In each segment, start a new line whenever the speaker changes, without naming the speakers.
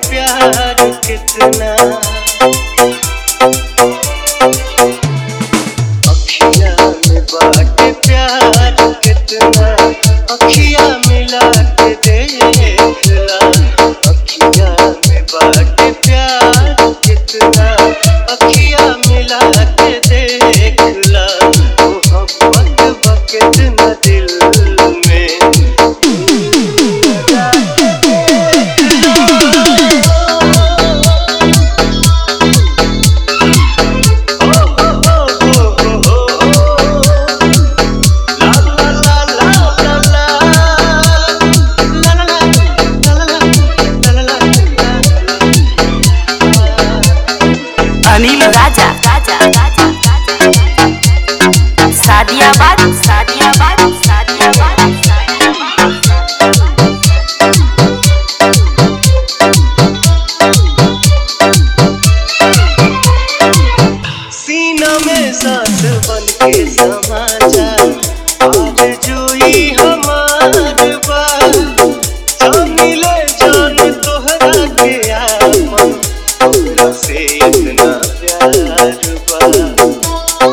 प्यार कितना अखिया में बाटे प्यार कितना अखिया मिला के देखला अखिया में बाटे प्यार कितना अखिया मिला के देखला मोहब्बत बा कितना दिल में
अनिल राजा राजा राजा सादियाबाद सादियाबाद सादियाबाद
सीना में सांस बन के समा जा आज जुई हमार बात जान ले जान तोहरा के आपन तोहरा से इतना प्यार बा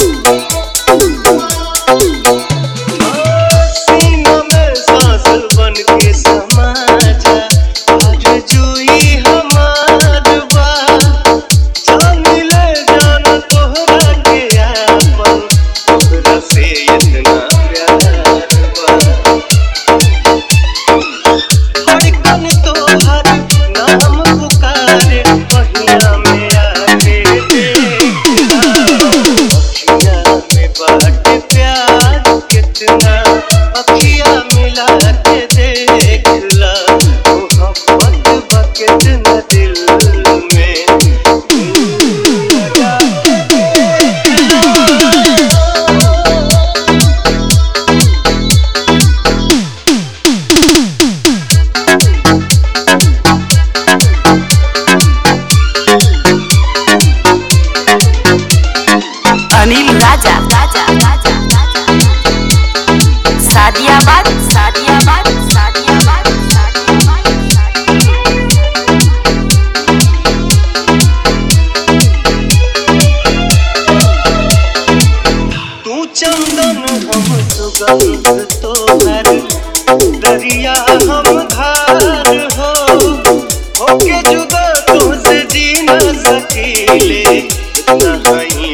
सीना में सांस बन के समा जा आज जुई हमार बात जान ले जान तोहरा के आपन तोहरा से इतना प्यार बा धड़कन तोहर नाम पुकारे पहिया में आके देखला अखिया में बाटे प्यार कितना अखिया मिला के देखला मोहब्बत बा कितना दिल में
अनिल राजा राजा राजा सादियाबाद सादियाबाद सादियाबाद
तू चंदन हम सुगंध तोहर दरिया हम धार हो होके जुदा तुझसे जी न सकीले इतना ही